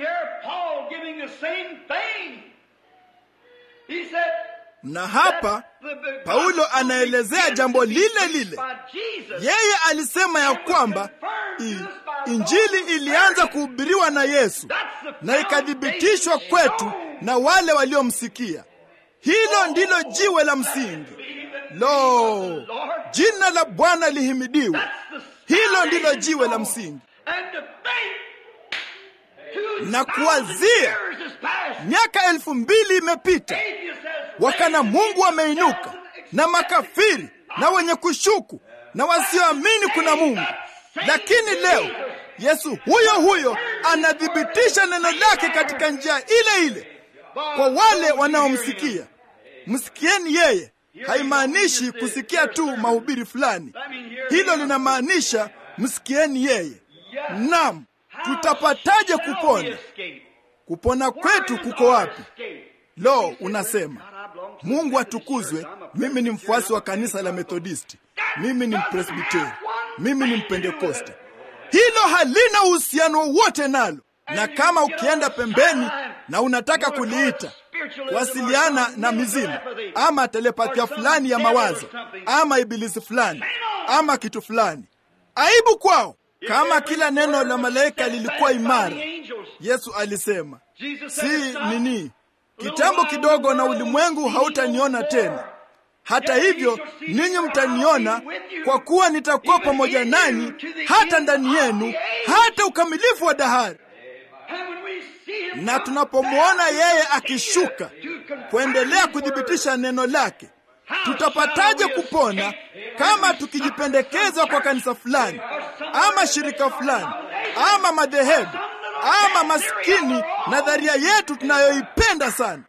Na hapa Paulo anaelezea jambo lile lile. Yeye alisema ya kwamba i, Injili ilianza kuhubiriwa na Yesu na ikathibitishwa kwetu na wale waliomsikia. Hilo ndilo jiwe la msingi. Lo, jina la Bwana lihimidiwe. Hilo ndilo jiwe la msingi. Na kuwazia miaka elfu mbili imepita, wakana Mungu wameinuka na makafiri na wenye kushuku na wasioamini kuna Mungu, lakini leo Yesu huyo huyo anathibitisha neno lake katika njia ile ile kwa wale wanaomsikia. Msikieni yeye haimaanishi kusikia tu mahubiri fulani. Hilo linamaanisha msikieni yeye. Naam, tutapataje kupona? Kupona kwetu kuko wapi? Lo, unasema Mungu atukuzwe. Mimi ni mfuasi wa kanisa la Methodisti, mimi ni Mpresbiteri, mimi ni Mpentekoste. Hilo halina uhusiano wowote nalo, na kama ukienda pembeni na unataka kuliita wasiliana na mizimu ama telepathia fulani ya mawazo ama ibilisi fulani ama kitu fulani, aibu kwao. Kama kila neno la malaika lilikuwa imara, Yesu alisema si nini, kitambo kidogo na ulimwengu hautaniona tena, hata hivyo ninyi mtaniona, kwa kuwa nitakuwa pamoja nanyi hata ndani yenu, hata ukamilifu wa dahari. Na tunapomwona yeye akishuka kuendelea kuthibitisha neno lake, tutapataje kupona kama tukijipendekeza kwa kanisa fulani ama shirika fulani ama madhehebu ama maskini nadharia yetu tunayoipenda sana?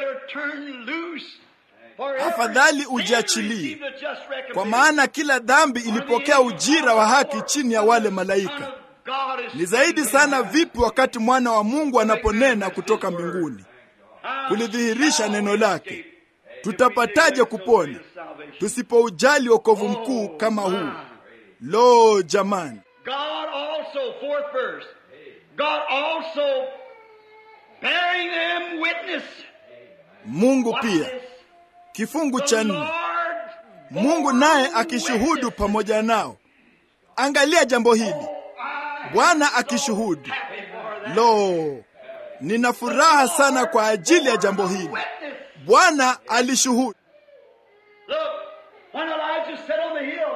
Afadhali ujiachilie, kwa maana kila dhambi ilipokea ujira wa haki chini ya wale malaika. Ni zaidi sana vipi wakati mwana wa Mungu anaponena kutoka mbinguni kulidhihirisha neno lake. Tutapataje kupona tusipoujali wokovu mkuu kama huu? Lo, jamani! God also, fourth verse, God also bearing them witness. Mungu Watch pia, this. kifungu The cha nne, Lord Mungu naye akishuhudu pamoja nao. Angalia jambo hili, Bwana akishuhudu. Lo, nina furaha sana kwa ajili ya jambo hili. witness. Bwana alishuhudu. Look, when Elijah sat on the hill,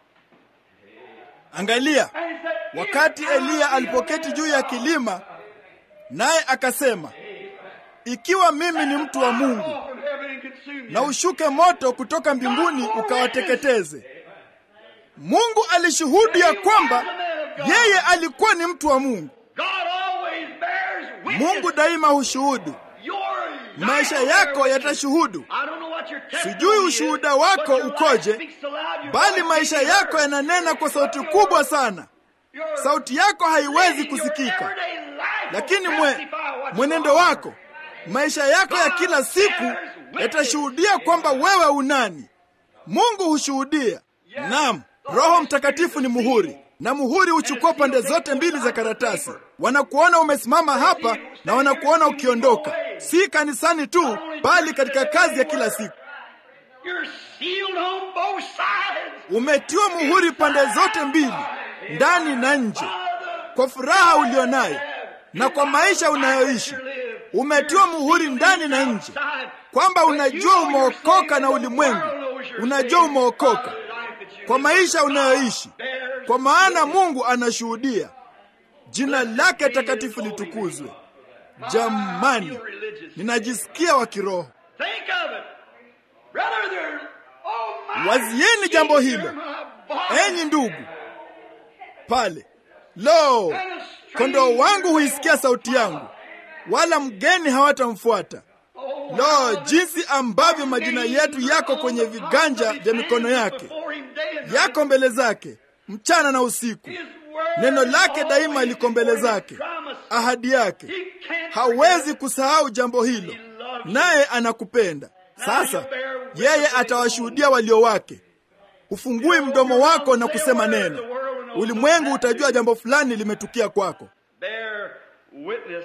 Angalia and he said, wakati "If Eliya I be alipoketi a juu ya kilima, naye akasema, ikiwa mimi ni mtu wa Mungu, fall from heaven and consume na you." ushuke moto kutoka mbinguni ukawateketeze. Mungu alishuhudu ya kwamba yeye alikuwa ni mtu wa Mungu. God always bears witness. Mungu daima hushuhudu, Your maisha life yako bears witness. yatashuhudu, I don't know what your testimony Sijui is, ushuhuda wako but your life ukoje, speaks so loud, your bali voice maisha can't be yako heard. yananena kwa sauti kubwa sana. Your Sauti yako haiwezi living, your kusikika, everyday life will lakini mwe, testify what's mwenendo wrong. wako, maisha yako ya kila siku yatashuhudia kwamba wewe unani. Mungu hushuhudia. Naam, Roho Mtakatifu ni muhuri, na muhuri huchukua pande zote mbili za karatasi. Wanakuona umesimama hapa na wanakuona ukiondoka, si kanisani tu, bali katika kazi ya kila siku. You're sealed on both sides. Umetiwa muhuri pande zote mbili, ndani na nje, kwa furaha ulionayo na kwa maisha unayoishi. Umetiwa muhuri ndani na nje, kwamba unajua umeokoka na ulimwengu, unajua umeokoka kwa maisha unayoishi, kwa maana Mungu anashuhudia. Jina lake takatifu litukuzwe. Jamani, ninajisikia wa kiroho. Think of it. Brother, there, oh my, Wazieni jambo hilo, you're my boy. enyi ndugu. Pale lo, kondoo wangu huisikia sauti yangu, wala mgeni hawatamfuata. Lo, jinsi ambavyo majina yetu yako kwenye viganja vya mikono yake, yako mbele zake mchana na usiku. Neno lake daima liko mbele zake, ahadi yake. Hawezi kusahau jambo hilo, naye anakupenda. Sasa yeye atawashuhudia walio wake. Ufungui mdomo wako na kusema neno, ulimwengu utajua jambo fulani limetukia kwako. Bear witness.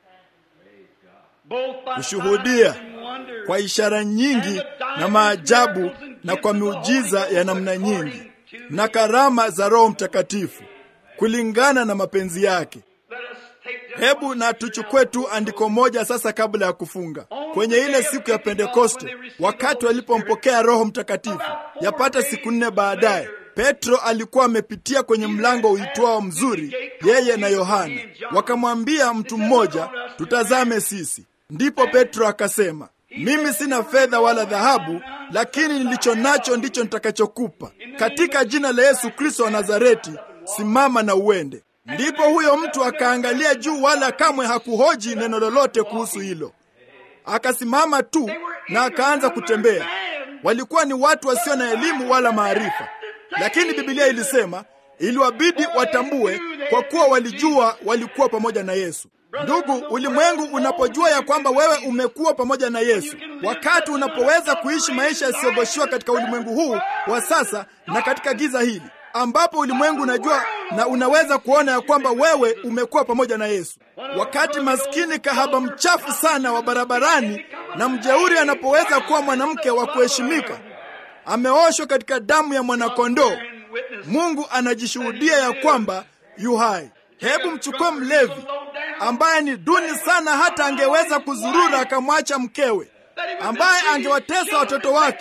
Both by Kushuhudia signs and wonders. kwa ishara nyingi na maajabu na kwa miujiza ya namna nyingi na karama za Roho Mtakatifu kulingana na mapenzi yake. Let us take this Hebu na tuchukue tu andiko moja sasa kabla ya kufunga. Kwenye ile siku ya Pentekoste, wakati walipompokea Roho Mtakatifu, yapata siku nne baadaye, Petro alikuwa amepitia kwenye mlango uitwao Mzuri, yeye na Yohana. Wakamwambia mtu mmoja, tutazame sisi. Ndipo Petro akasema, mimi sina fedha wala dhahabu, lakini nilicho nacho ndicho nitakachokupa. Katika jina la Yesu Kristo wa Nazareti, simama na uende. Ndipo huyo mtu akaangalia juu, wala kamwe hakuhoji neno lolote kuhusu hilo. Akasimama tu na akaanza kutembea. Walikuwa ni watu wasio na elimu wala maarifa, lakini Biblia ilisema iliwabidi watambue, kwa kuwa walijua walikuwa pamoja na Yesu. Ndugu, ulimwengu unapojua ya kwamba wewe umekuwa pamoja na Yesu, wakati unapoweza kuishi maisha yasiyogoshiwa katika ulimwengu huu wa sasa na katika giza hili, ambapo ulimwengu unajua na unaweza kuona ya kwamba wewe umekuwa pamoja na Yesu. Wakati maskini kahaba mchafu sana wa barabarani na mjeuri anapoweza kuwa mwanamke wa kuheshimika, ameoshwa katika damu ya mwanakondoo, Mungu anajishuhudia ya kwamba yu hai. Hebu mchukue mlevi ambaye ni duni sana, hata angeweza kuzurura akamwacha mkewe, ambaye angewatesa watoto wake,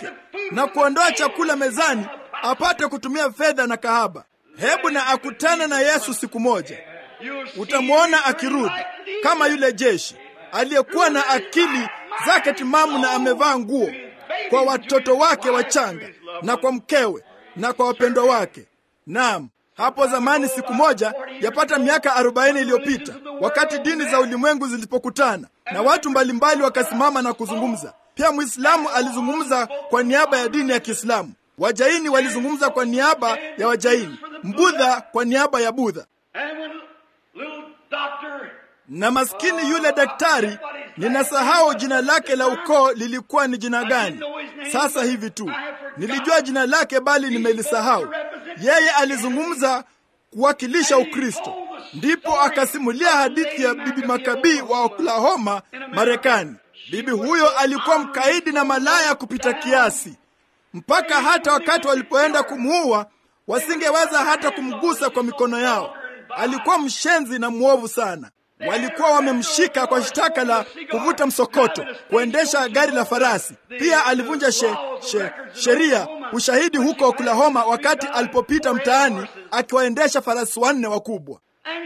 na kuondoa chakula mezani apate kutumia fedha na kahaba. Hebu na akutane na Yesu siku moja, utamwona akirudi kama yule jeshi aliyekuwa na akili zake timamu na amevaa nguo kwa watoto wake wachanga na kwa mkewe na kwa wapendwa wake. Naam, hapo zamani, siku moja yapata miaka arobaini iliyopita, wakati dini za ulimwengu zilipokutana na watu mbalimbali wakasimama na kuzungumza. Pia Mwislamu alizungumza kwa niaba ya dini ya Kiislamu, Wajaini walizungumza kwa niaba ya Wajaini, Mbudha kwa niaba ya Budha na maskini yule daktari, ninasahau jina lake la ukoo lilikuwa ni jina gani sasa hivi tu. Nilijua jina lake bali nimelisahau. Yeye alizungumza kuwakilisha Ukristo, ndipo akasimulia hadithi ya bibi Makabii wa Oklahoma, Marekani. Bibi huyo alikuwa mkaidi na malaya kupita kiasi, mpaka hata wakati walipoenda kumuua wasingeweza hata kumgusa kwa mikono yao. Alikuwa mshenzi na mwovu sana. Walikuwa wamemshika kwa shtaka la kuvuta msokoto, kuendesha gari la farasi. Pia alivunja she, she, sheria ushahidi huko Oklahoma wakati alipopita mtaani akiwaendesha farasi wanne wakubwa.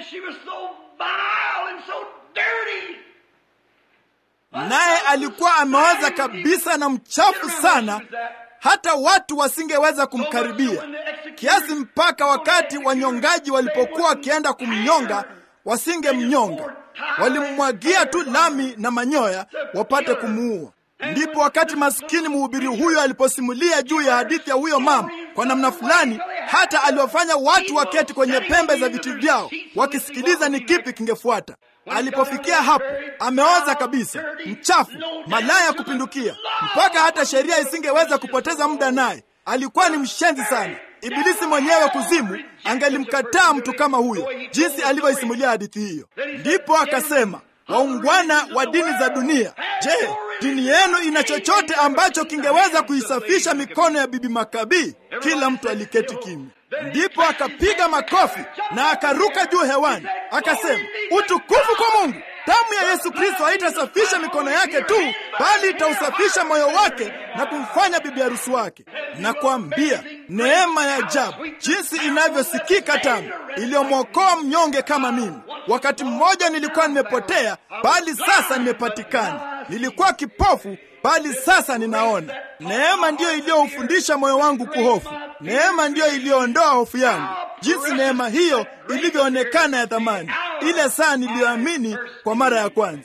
Naye alikuwa ameoza kabisa na mchafu sana, hata watu wasingeweza kumkaribia, kiasi mpaka wakati wanyongaji walipokuwa wakienda kumnyonga wasingemnyonga, walimmwagia tu lami na manyoya wapate kumuua. Ndipo wakati maskini mhubiri huyo aliposimulia juu ya hadithi ya huyo mama, kwa namna fulani hata aliwafanya watu waketi kwenye pembe za viti vyao wakisikiliza ni kipi kingefuata. Alipofikia hapo, ameoza kabisa, mchafu, malaya kupindukia, mpaka hata sheria isingeweza kupoteza muda naye. Alikuwa ni mshenzi sana. Ibilisi mwenyewe kuzimu angelimkataa mtu kama huyo, jinsi alivyoisimulia hadithi hiyo. Ndipo akasema, waungwana wa dini za dunia, je, dini yenu ina chochote ambacho kingeweza kuisafisha mikono ya bibi Makabii? Kila mtu aliketi kimya. Ndipo akapiga makofi na akaruka juu hewani, akasema, utukufu kwa Mungu! Damu ya Yesu Kristo haitasafisha mikono yake tu, bali itausafisha moyo wake na kumfanya bibi harusi wake. Na kuambia neema ya ajabu jinsi inavyosikika tamu, iliyomwokoa mnyonge kama mimi. Wakati mmoja nilikuwa nimepotea, bali sasa nimepatikana. Nilikuwa kipofu, bali sasa ninaona. Neema ndiyo iliyoufundisha moyo wangu kuhofu. Neema ndiyo iliyoondoa hofu yangu. Jinsi neema hiyo ilivyoonekana ya thamani ile saa niliyoamini kwa mara ya kwanza.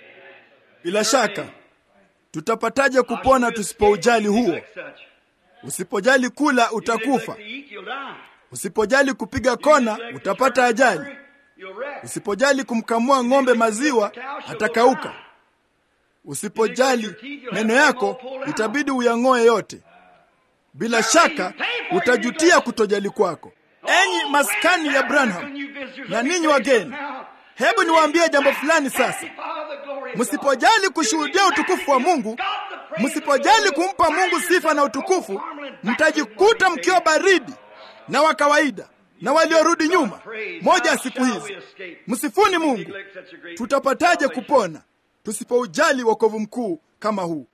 Bila shaka, tutapataje kupona tusipoujali huo? Usipojali kula utakufa. Usipojali kupiga kona utapata ajali. Usipojali kumkamua ng'ombe maziwa atakauka. Usipojali meno yako itabidi uyang'oe yote. Bila shaka utajutia kutojali kwako. Enyi maskani ya Branham na ninyi wageni, hebu niwaambie jambo fulani sasa. Msipojali kushuhudia utukufu wa Mungu, msipojali kumpa Mungu sifa na utukufu, mtajikuta mkiwa baridi na wa kawaida na waliorudi nyuma moja ya siku hizi. Msifuni Mungu. Tutapataje kupona tusipoujali wokovu mkuu kama huu?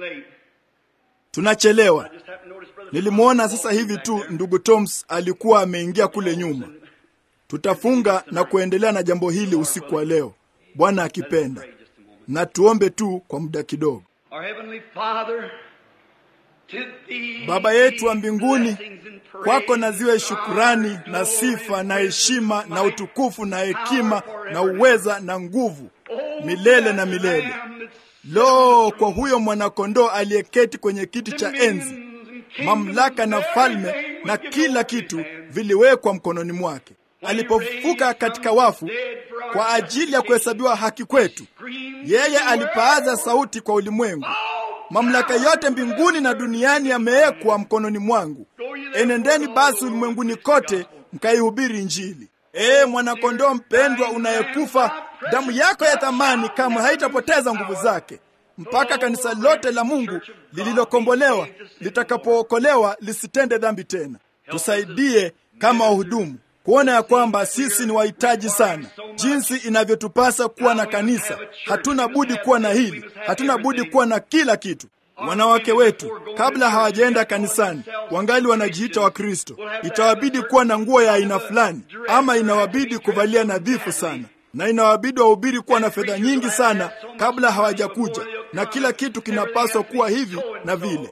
Tunachelewa. Nilimwona sasa hivi tu ndugu Toms alikuwa ameingia kule nyuma. Tutafunga na kuendelea na jambo hili usiku wa leo, Bwana akipenda, na tuombe tu kwa muda kidogo. Baba yetu wa mbinguni, kwako na ziwe shukurani na sifa na heshima na utukufu na hekima na uweza na nguvu milele na milele. Lo, kwa huyo mwanakondoo aliyeketi kwenye kiti cha enzi, mamlaka na falme na kila kitu viliwekwa mkononi mwake. Alipofufuka katika wafu kwa ajili ya kuhesabiwa haki kwetu, yeye alipaaza sauti kwa ulimwengu, mamlaka yote mbinguni na duniani yamewekwa mkononi mwangu. Enendeni basi ulimwenguni kote mkaihubiri Injili. Ee mwanakondoo mpendwa unayekufa, damu yako ya thamani kamwe haitapoteza nguvu zake mpaka kanisa lote la Mungu lililokombolewa litakapookolewa lisitende dhambi tena. Tusaidie kama wahudumu kuona ya kwamba sisi ni wahitaji sana, jinsi inavyotupasa kuwa na kanisa. Hatuna budi kuwa na hili, hatuna budi kuwa na kila kitu. Wanawake wetu kabla hawajaenda kanisani wangali wanajiita Wakristo, itawabidi kuwa na nguo ya aina fulani, ama inawabidi kuvalia nadhifu sana, na inawabidi wahubiri kuwa na fedha nyingi sana kabla hawajakuja, na kila kitu kinapaswa kuwa hivi na vile.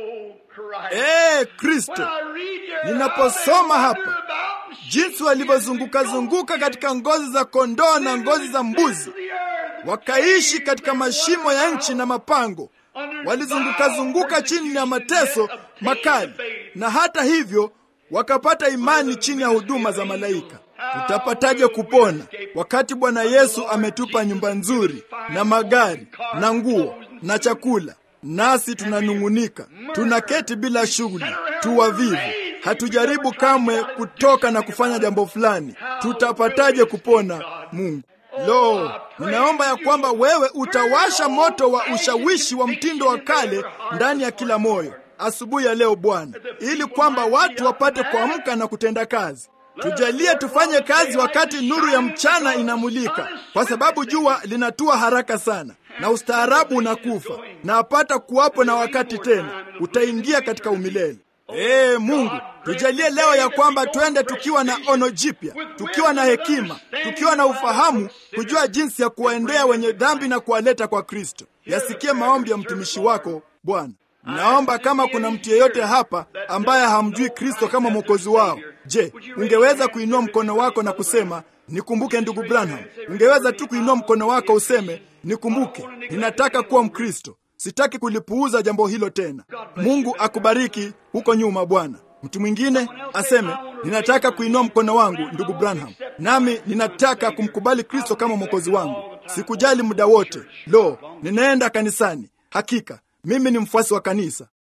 Ee Kristo, ninaposoma hapa jinsi walivyozunguka zunguka katika ngozi za kondoo na ngozi za mbuzi, wakaishi katika mashimo ya nchi na mapango, walizunguka zunguka chini ya mateso makali, na hata hivyo wakapata imani chini ya huduma za malaika. Tutapataje kupona wakati Bwana Yesu ametupa nyumba nzuri na magari na nguo na chakula, nasi tunanung'unika, tunaketi bila shughuli, tuwavivu, hatujaribu kamwe kutoka na kufanya jambo fulani? Tutapataje kupona, Mungu? Lo, ninaomba ya kwamba wewe utawasha moto wa ushawishi wa mtindo wa kale ndani ya kila moyo asubuhi ya leo Bwana, ili kwamba watu wapate kuamka na kutenda kazi. Tujalie tufanye kazi wakati nuru ya mchana inamulika, kwa sababu jua linatua haraka sana na ustaarabu unakufa, na apata kuwapo na wakati tena utaingia katika umilele. Ee Mungu, tujalie leo ya kwamba twende tukiwa na ono jipya, tukiwa na hekima, tukiwa na ufahamu, kujua jinsi ya kuwaendea wenye dhambi na kuwaleta kwa Kristo. Yasikie maombi ya mtumishi wako Bwana. Naomba kama kuna mtu yeyote hapa ambaye hamjui Kristo kama mwokozi wao, je, ungeweza kuinua mkono wako na kusema nikumbuke ndugu Branham? Ungeweza tu kuinua mkono wako useme nikumbuke, ninataka kuwa Mkristo, sitaki kulipuuza jambo hilo tena. Mungu akubariki huko nyuma, Bwana. Mtu mwingine aseme ninataka kuinua mkono wangu, ndugu Branham, nami ninataka kumkubali Kristo kama mwokozi wangu. Sikujali muda wote, lo, ninaenda kanisani, hakika mimi ni mfuasi wa kanisa.